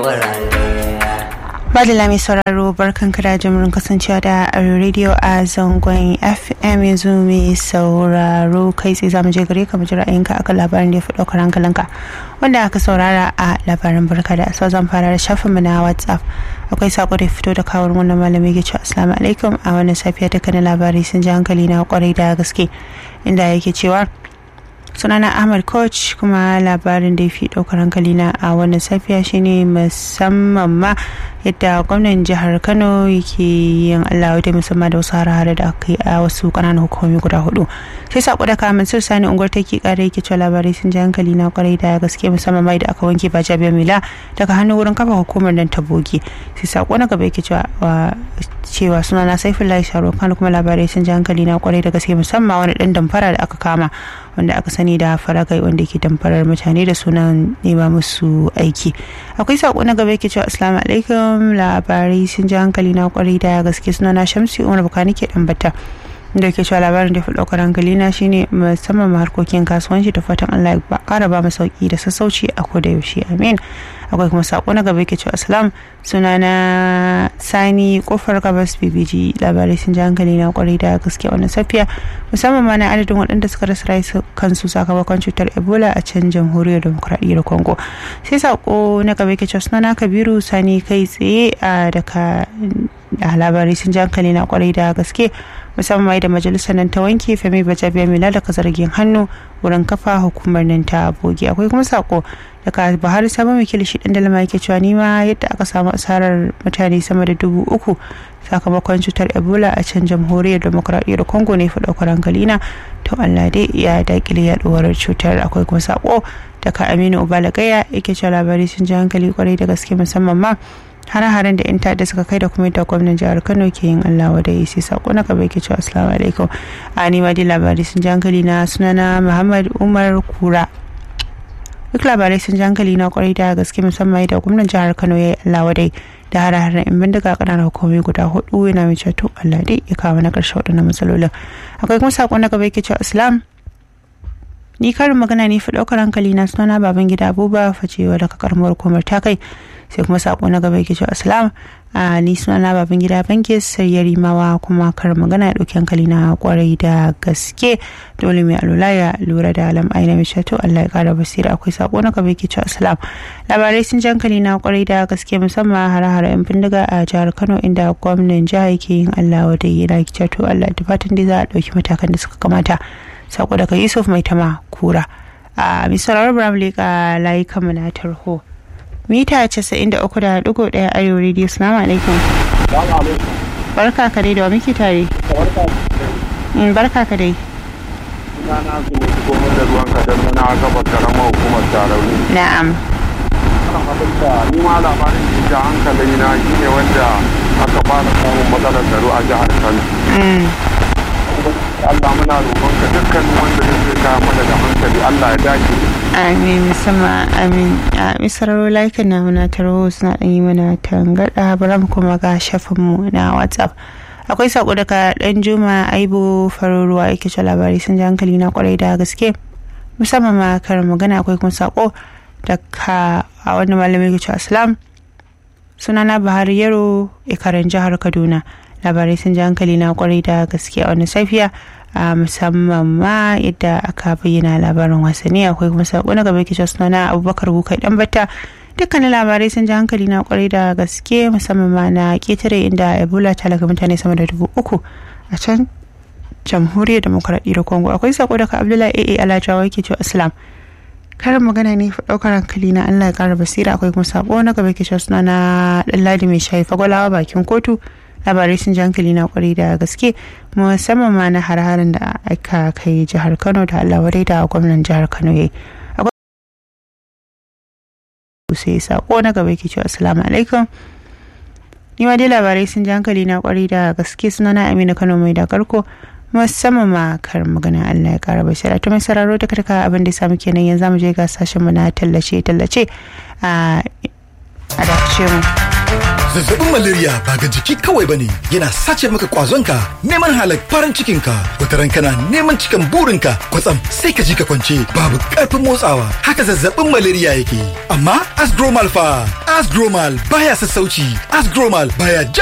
wurare Badala mai sauraro barkan da jimurin kasancewa da radio a zangon FM yanzu mai sauraro kai tsaye zamu je gare ka mu ji ra'ayinka akan labarin da ya fi ɗaukar hankalinka wanda aka saurara a labarin barka da so zan fara da shafin mu na WhatsApp akwai sako da fito da kawar wannan malami ke cewa assalamu alaikum a wannan safiya dukkanin labarai sun ji hankali na kwarai da gaske inda yake cewa sunana ahmad coach kuma labarin da ya fi ɗaukar hankali na a wannan safiya shine musamman ma yadda gwamnan jihar kano yake yin allah da musamman da wasu hare-hare da aka yi a wasu ƙananan hukumomi guda hudu sai sako da kamun sir sani unguwar take kara yake cewa labarai sun ji hankali na kwarai da gaske musamman mai da aka wanke ba jabiya mila daga hannu wurin kafa hukumar nan ta bogi sai sako na gaba yake cewa cewa suna na saifin sharo kan kuma labarai sun ji hankali na kwarai da gaske musamman wani dan damfara da aka kama wanda aka sani da faragai wanda ke damfarar mutane da sunan nema musu aiki akwai sako na gaba yake cewa assalamu alaikum labarai sun ji hankali na kwarai da gaske suna na shamsi umar bukani ke dambata da ke cewa labarin da fi ɗaukar hankali na shine musamman ma harkokin kasuwanci da fatan Allah ya kara ba mu sauki da sassauci a koda yaushe amin akwai kuma sako na gaba yake cewa assalam suna na sani kofar gabas bbg labarai sun ji hankali na kwarai da gaske wannan safiya musamman ma na adadin waɗanda suka rasa rayu kansu sakamakon cutar ebola a can jamhuriyar demokuraɗiyyar congo sai sako na gaba yake cewa suna na kabiru sani kai tsaye a daga labarai sun ji hankali na kwarai da gaske musamman da majalisar nan ta wanke femi bajabiya mila daga zargin hannu wurin kafa hukumar nan ta bogi akwai kuma sako daga buhari sabon wakil shi dan dalma yake cewa nima yadda aka samu asarar mutane sama da dubu uku sakamakon cutar ebola a can jamhuriyar demokuraɗiyyar congo ne fi ɗaukar hankalina to allah dai ya dakile yaduwar cutar akwai kuma sako daga aminu ubalagaya yake cewa labarai sun ji hankali kwarai da gaske musamman ma hare-haren da 'yan ta'adda suka kai da kuma yadda gwamnan jihar kano ke yin allah wa dai sai sako na gaba ke cewa assalamu alaikum a nima dai labarai sun ji hankali na sunana muhammad umar kura duk labarai sun ji hankali na kwarai da gaske musamman yadda gwamnan jihar kano ya yi allah wa dai da hare-haren in bindiga ƙananan hukumomi guda hudu yana mai cewa allah dai ya kawo na ƙarshe waɗannan matsalolin akwai kuma sako na gaba ke cewa islam ni karin magana ne fi ɗaukar hankali na sunana baban gida abubuwa facewa daga karamar hukumar ta kai sai kuma sako na gaba yake cewa assalam a ni sunana baban gida banki sai rimawa kuma karin magana ya ɗauki hankali na kwarai da gaske dole mai alula ya lura da alam aina mai shato allah ya kara basira akwai sako na gaba yake cewa assalam labarai sun ji hankali na kwarai da gaske musamman hare-hare yan bindiga a jihar kano inda gwamnan jihar yake yin allah wadai yana to allah da fatan dai za a ɗauki matakan da suka kamata sako daga yusuf mai tama kura a misalar bram leka layukan mu na tarho mita 93.1 arewa radio salamu alaikum barka ka dai da wa muke tare barka ka dai Sunana su ne komai da ruwan kadan na gabas karamar hukumar tarauni. na'am Ana abinda ni ma labarin da ya hankali na shine wanda aka fara samun matsalar tsaro a jihar Kano. Allah muna roƙonka dukkan wanda zai kawo mana da hankali Allah ya dace. amin musamman amin a misararo laikin na muna taro suna ɗan yi mana tangarɗa bara mu kuma ga shafinmu na whatsapp akwai sako daga ɗan juma aibo faruruwa yake ce labari sun ji hankali na kwarai da gaske musamman ma karin magana akwai kuma sako daga a wani malamin yake ce assalam sunana bahari yaro ikarin jihar kaduna labarai sun ji hankali na kwarai da gaske a wani safiya a musamman ma yadda aka bayyana labarin wasanni akwai kuma sako na gaba kicin sunana abubakar bukai dan batta dukkanin labarai sun ji hankali na kwarai da gaske musamman ma na ketare inda ebola ta laga mutane sama da dubu uku a can jamhuriyar demokuraɗiyyar congo akwai sako daga abdullahi aa alajawa yake cewa islam karin magana ne fa daukar hankali na allah ya kara basira akwai kuma sako na gaba kicin sunana dan ladi mai shayi fagwalawa bakin kotu labarai sun ji hankali na kwarai da gaske musamman ma na har-harin da aka kai jihar kano da allah wadai da gwamnan jihar kano ya sai sako na gaba ke cewa assalamu alaikum ni ma dai labarai sun ji hankali na kwarai da gaske suna na amina kano mai da karko musamman ma karin magana allah ya kara bashira ta mai sararo ta karka abin da ya samu kenan yanzu mu je ga sashen mu na tallace tallace a a mu Zazzabin malaria ba ga jiki kawai bane yana sace maka kwazonka neman halak farin cikinka wataran kana neman cikan burinka kwatsam sai ka ji ka kwance babu karfin motsawa haka zazzabin malaria yake amma asgromal fa asgromal baya sassauci asgromal baya